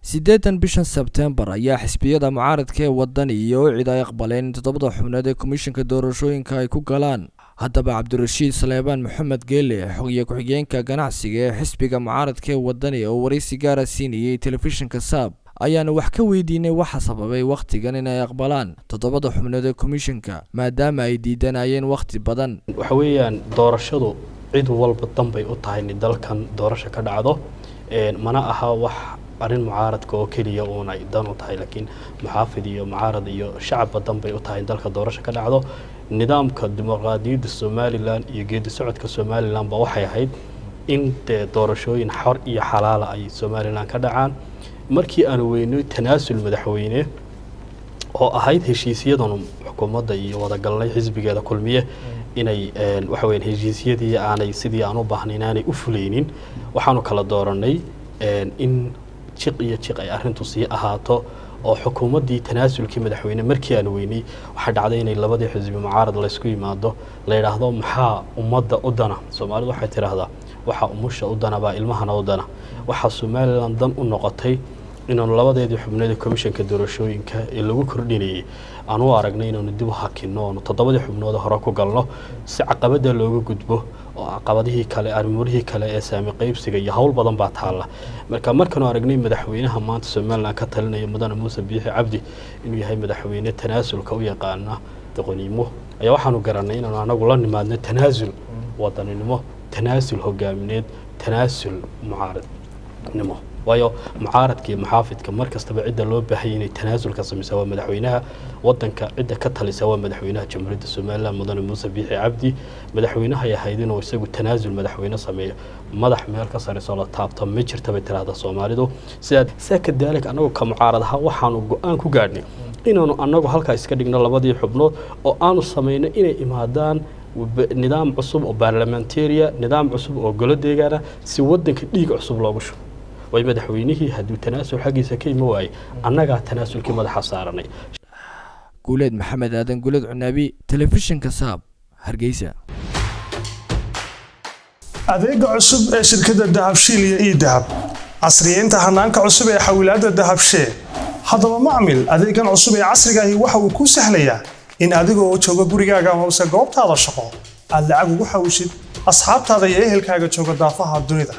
siddeetan bishan sebteembar ayaa xisbiyada mucaaradka ee waddan iyo ucid ay aqbaleen in toddobada xubnood ee komishanka doorashooyinka ay ku galaan haddaba cabdirashiid saleebaan maxamed geele xogiye ku-xigeenka ganacsiga ee xisbiga mucaaradka ee waddani oo waraysi gaara siinayay telefishinka saab ayaana wax ka weydiinay waxa sababay wakhtigan inay aqbalaan toddobada xubnood ee komishanka maadaama ay diidanayeen wakhti badan waxa weeyaan doorashadu cid walba danbay u tahay in dalkan doorasho ka dhacdo mana aha wax arrin mucaaradka oo keliya uun ay dan u tahay laakiin muxaafid iyo mucaarad iyo shacabba danbay u tahay in dalka doorasho ka dhacdo nidaamka dimuqraadiyadda somalilan iyo geedi socodka somalilan ba waxay ahayd in dee doorashooyin xor iyo xalaala ay somalilan ka dhacaan markii aanu weynay tanaasul madaxweyne oo ahayd heshiisyadan xukuumadda iyo wadagalnay xisbigeeda kulmiye inay waxa weya heshiisyadii aanay sidii aan u baahnayn aanay u fuleynin waxaanu kala dooranay in jiq iyo jiq ay arrintu sii ahaato oo xukuumaddii tanaasulkii madaxweyne markii aan weynay waxaa dhacday inay labadii xisbi mucaarad laysku yimaado la yidhaahdo maxaa ummadda u dana soomaalidu waxay tidhaahdaa waxaa umusha u dana baa ilmahana u dana waxaa somalilan dan u noqotay inaanu labadeedii xubnood ee komishanka doorashooyinka ee lagu kordhinayay aan u aragnay inaanu dib u hakino oonu toddobadii xubnood hore ku galno si caqabada looga gudbo oo caqabadihii kale arrimurihii kale ee saami qaybsiga iyo howl badan baa taalla marka markaanu aragnay madaxweynaha maanta somalilan ka talinaya mudane muuse biixi cabdi inuu yahay madaxweyne tanaasulka u yaqaana doqoniimo ayaa waxaanu garanay inaanu anagu la nimaadno tanaasul wadaninimo tanaasul hogaamineed tanaasul mucaaradnimo waayo mucaaradka iyo muxaafidka mar kastaba cidda loo baahaya inay tanaasulka samaysaa waa madaxweynaha wadanka cidda ka talisa waa madaxweynaha jamhuuriyadda somalilan mudane muuse biixi cabdi madaxweynahay ahayd inuu isagu tanaasul madaxweyne sameeyo madax meel ka sarayso la taabto ma jirta bay tiraahda soomaalidu sidaa saa kadalik annagu ka mucaarad ahaa waxaanu go-aan ku gaadhnay inaanu annagu halkaa iska dhigno labadii xubnood oo aanu samayno inay imaadaan nidaam cusub oo baarlamentaria nidaam cusub oo golo deegaana si wadanka dhiig cusub loogu shubo way madaxweynihii hadduu tanaasul xaggiisa ka imi waayey annagaa tanaasulkii madaxa saaranay guuleed maxamed aadan guuleed cunaabi telefishinka saab hargeysa adeega cusub ee shirkadda dahabshiil iyo ii dahab casriyeynta hanaanka cusub ee xawilaadda dahabshee haddaba macmil adeegan cusub ee casrigaahi waxa uu kuu sahlayaa in adigoo jooga gurigaaga hoose goobtaada shaqo aad lacag ugu xawshid asxaabtaada iyo ehelkaaga jooga daafaha dunida